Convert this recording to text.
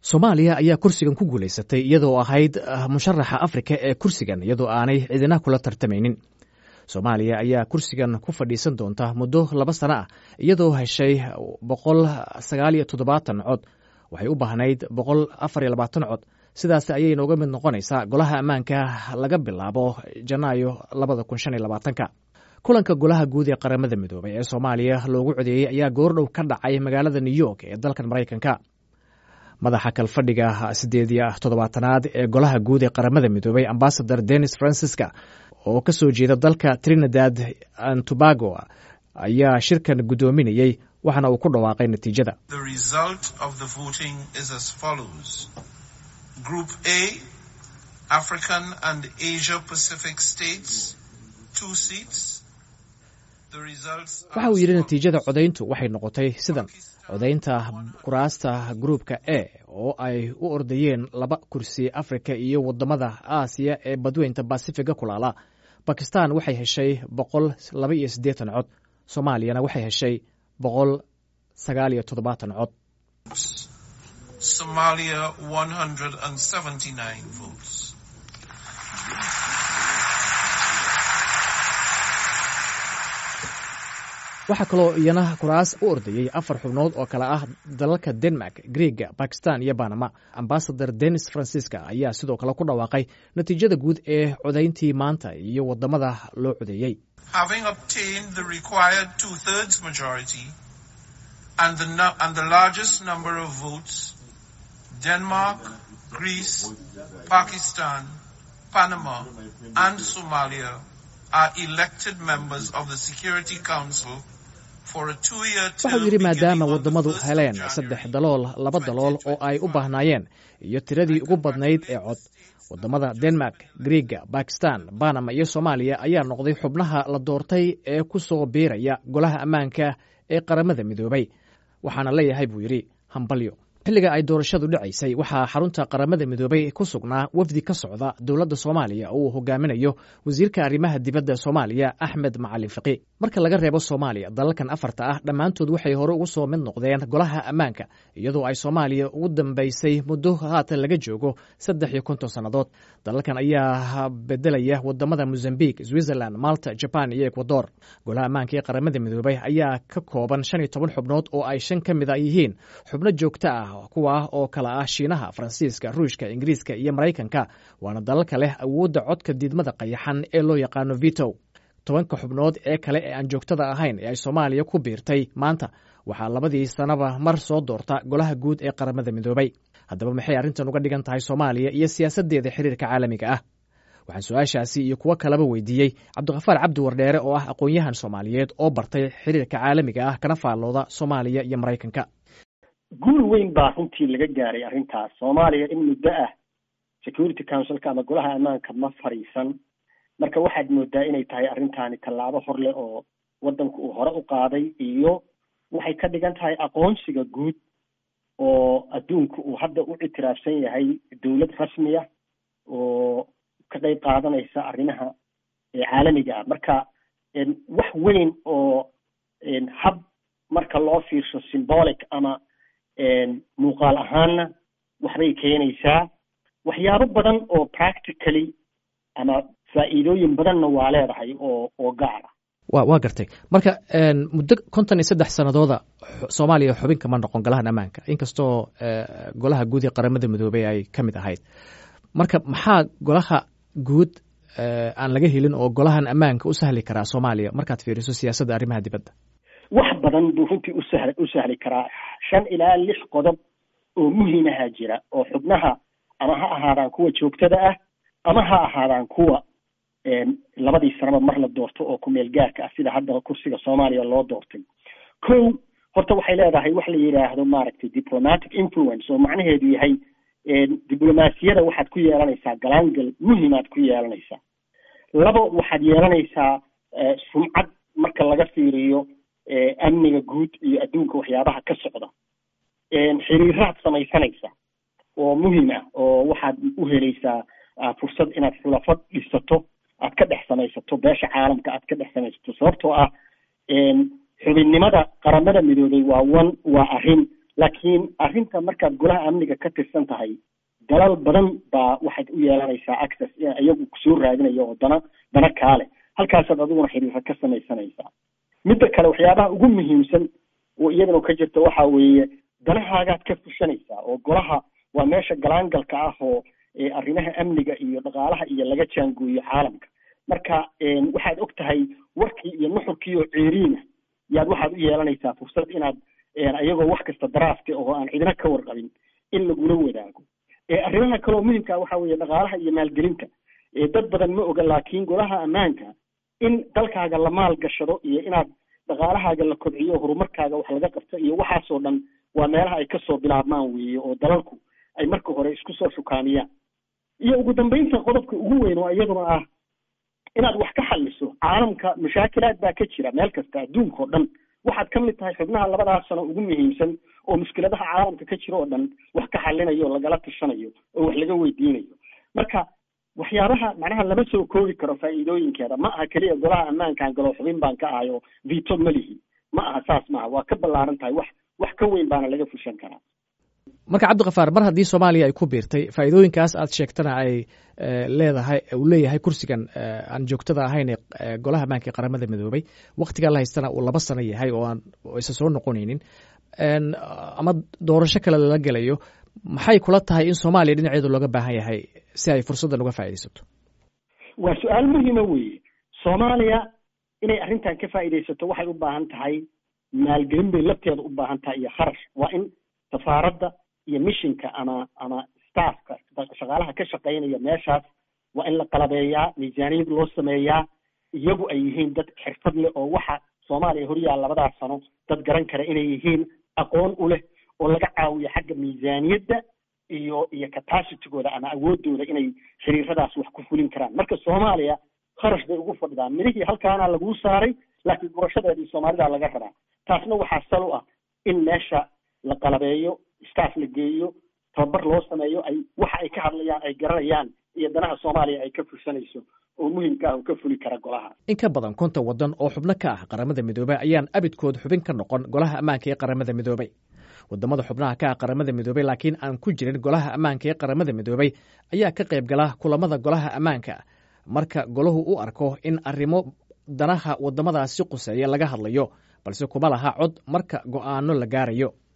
soomaaliya ayaa kursigan ku guulaysatay iyadoo ahayd musharaxa afrika ee kursigan iyadoo aanay cidina kula tartamaynin soomaaliya ayaa kursigan ku fadhiisan doonta muddo laba sano ah iyadoo heshay boqol sagaal iyo toddobaatan cod waxay u baahnayd boqol afar iyo labaatan cod sidaas ayay nooga mid noqonaysaa golaha ammaanka laga bilaabo janaayo labada kun shan iyo labaatanka kulanka golaha guud ee qaramada midoobay ee soomaaliya loogu codeeyey ayaa goordhow ka dhacay magaalada new york ee dalkan maraykanka madaxa kalfadhiga sideed iyo toddobaatanaad ee golaha guud ee qaramada midoobay ambasador denis francisca oo ka soo jeeda dalka trinidad and tobago ayaa shirkan guddoominayey waxaana uu ku dhawaaqay natiijada Group A, African and Asia Pacific states, two seats. waxa uu yidhi natiijada codayntu waxay noqotay sidan codaynta kuraasta gruupka e oo ay u ordayeen laba kursi afrika iyo wadamada aasiya ee badweynta basifiga kulaala bakistan waxay heshay boqol laba iyo siddeetan cod soomaaliyana waxay heshay boqol sagaal iyo toddobaatan cod Somalia 179 votes. waxaa kaloo iyana kuraas u ordayey afar xubnood oo kale ah dalalka denmark griega bakistan iyo banama ambasador denis francisca ayaa sidoo kale ku dhawaaqay natiijada guud ee codayntii maanta iyo wadamada loo codeeyey Having obtained the required two-thirds majority and the, nu- and the largest number of votes, Denmark, Greece, Pakistan, Panama, and Somalia are elected members of the Security Council for a two-year term waxau yidhi maadaama beginning on the wadamadu 1st of heleen January. saddex dalool laba dalool oo ay u baahnaayeen iyo tiradii ugu badnayd ee cod wadamada denmark griega bakistan banama iyo soomaaliya ayaa noqday xubnaha la doortay ee ku soo biiraya golaha ammaanka ee qaramada midoobay waxaana leeyahay buu yidhi hambalyo xilliga ay doorashadu dhacaysay waxaa xarunta qaramada midoobay ku sugnaa wafdi ka socda dowladda soomaaliya oo uu hogaaminayo wasiirka arrimaha dibadda soomaaliya axmed macalin fiqi marka laga reebo soomaaliya dalalkan afarta ah dhammaantood waxay hore ugu soo mid noqdeen golaha ammaanka iyadoo ay soomaaliya ugu dambaysay muddo haatan laga joogo saddex iyo konton sannadood dalalkan ayaa bedelaya wadamada mozambique switzerland malta jaban iyo ecuador golaha ammaanka ee qaramada midoobay ayaa ka kooban shan iyo toban xubnood oo ay shan ka mid a yihiin xubno joogto ah kuwa oo kala ah shiinaha faransiiska ruushka ingiriiska iyo maraykanka waana dalalka leh awoodda codka diidmada qayaxan ee loo yaqaano vito tobanka xubnood ee kale ee aan joogtada ahayn ee ay soomaaliya ku biirtay maanta waxaa labadii sanaba mar soo doorta golaha guud ee qaramada midoobay haddaba maxay arrintan uga dhigan tahay soomaaliya iyo siyaasaddeeda xiriirka caalamiga ah waxaan su-aashaasi iyo kuwo kaleba weydiiyey cabdikhafaar cabdi wardheere oo ah aqoon-yahan soomaaliyeed oo bartay xiriirka caalamiga ah kana faallooda soomaaliya iyo maraykanka guul weyn baa runtii laga gaaray arrintaas soomaaliya in muddo ah security councilka ama golaha ammaanka ma fadhiisan marka waxaad moodaa inay tahay arrintaani tallaabo hor leh oo waddanku uu hore u qaaday iyo waxay ka dhigan tahay aqoonsiga guud oo adduunku uu hadda u ictiraafsan yahay dowlad rasmiya oo ka qeyb qaadanaysa arrimaha caalamiga ah marka wax weyn oo hab marka loo fiirsho symbolic ama muuqaal ahaanna waxbay keenaysaa waxyaabo badan oo practically ama faa'iidooyin badanna waa leedahay oo oo gaar ah wa waa gartay marka muddo konton iyo saddex sanadooda soomaaliya xubin kama noqon golahan ammaanka inkastoo golaha guud ee qaramada midoobey ay ka mid ahayd marka maxaa golaha guud aan laga helin oo golahan ammaanka u sahli karaa soomaaliya markaad fiiriso siyaasadda arrimaha dibadda wax badan buu runtii usahl u sahli karaa shan ilaa lix qodob oo muhiimaha jira oo xubnaha ama ha ahaadaan kuwa joogtada ah ama ha ahaadaan kuwa labadii sanaba mar la doorto oo ku-meel gaarka ah sida hadda kursiga soomaaliya loo doortay ko horta waxay leedahay wax la yidhaahdo maaragtay diplomatic influence oo macnaheedu yahay diblomaasiyada waxaad ku yeelanaysaa galaangal muhimaad ku yeelanaysaa labo waxaad yeelanaysaa sumcad marka laga fiiriyo amniga guud iyo adduunka waxyaabaha ka socda xiriiraad samaysanaysa oo muhiim ah oo waxaad u helaysaa fursad inaad xulafo dhisato aad ka dhex samaysato beesha caalamka aad ka dhex samaysato sababtoo ah xubinnimada qaramada midoobay waa one waa arrin laakiin arrinta markaad golaha amniga ka tirsan tahay dalal badan baa waxaad u yeelanaysaa access iyagu kusoo raadinaya oo dana dana kaale halkaasaad adiguna xiriira ka samaysanaysaa midda kale waxyaabaha ugu muhiimsan oo iyadana ka jirta waxa weeye danahaagaad ka fushanaysaa oo golaha waa meesha galaangalka ah oo arrimaha amniga iyo dhaqaalaha iyo laga jaangooyo caalamka marka waxaad og tahay warkii iyo nuxurkii oo ceeriina yaad waxaad u yeelanaysaa fursad inaad iyagoo wax kasta daraafta oo aan cidina ka warqabin in lagula wadaago arrimaha kaleoo muhimka waxa weeye dhaqaalaha iyo maalgelinta dad badan ma oga laakiin golaha ammaanka in dalkaaga la maal gashado iyo inaad dhaqaalahaaga la kobciyo horumarkaaga wax laga qabto iyo waxaasoo dhan waa meelaha ay kasoo bilaabmaan weeye oo dalalku ay marka hore isku soo shukaamiyaan iyo ugu dambeynta qodobka ugu weyn oo iyaduna ah inaad wax ka xaliso caalamka mashaakilaad baa ka jira meel kasta adduunka oo dhan waxaad ka mid tahay xubnaha labadaas sano ugu muhiimsan oo mushkiladaha caalamka ka jira oo dhan wax ka xalinayo o lagala tashanayo oo wax laga weydiinayo marka waxyaabaha macnaha lama soo koobi karo faa'iidooyinkeeda ma aha keliya golaha ammaankaan galo xubin baan ka ahay oo vito ma lihi ma aha saas maaha waa ka ballaaran tahay wax wax ka weyn baana laga fushan karaa marka cabdikafaar mar haddii soomaaliya ay ku biirtay faa'iidooyinkaas aad sheegtana ay leedahay uu leeyahay kursigan aan joogtada ahayn ee golaha ammaanka ee qaramada midoobay waktigaa la haystana uu laba sano yahay oo aan isa soo noqonaynin ama doorasho kale lala gelayo maxay kula tahay in soomaaliya dhinaceedu looga baahan yahay si ay fursaddan uga faa'iidaysato waa su-aal muhiima weeye soomaaliya inay arrintan ka faa'iidaysato waxay u baahan tahay maalgelin bay lafteeda u baahan tahay iyo kharash waa in safaaradda iyo mishinka ama ama staffka shaqaalaha ka shaqaynaya meeshaas waa in la qalabeeyaa miisaaniyad loo sameeyaa iyagu ay yihiin dad xirfad leh oo waxa soomaaliya horyaal labadaas sano dad garan kara inay yihiin aqoon u leh oo laga caawiyo xagga miisaaniyadda iyo iyo capacitigooda ama awoodooda inay xiriiradaas wax ku fulin karaan marka soomaaliya kharash bay ugu fadhidaan midhihii halkaana laguu saaray laakiin doorashadeedii soomaalida laga rabaa taasna waxaa sal u ah in meesha la qalabeeyo staff la geeyo tababar loo sameeyo ay waxa ay ka hadlayaan ay garanayaan iyo danaha soomaaliya ay ka fursanayso oo muhimka ah oo ka fuli kara golaha in ka badan konton waddan oo xubno ka ah qaramada midoobey ayaan abidkood xubin ka noqon golaha ammaanka ee qaramada midoobey wadamada xubnaha ka ah qaramada midoobey laakiin aan ku jirin golaha ammaanka ee qaramada midoobey ayaa ka qayb gala kulamada golaha ammaanka marka golahu u arko in arrimo danaha wadamadaasi quseeya laga hadlayo balse kuma laha cod marka go'aano la gaarayo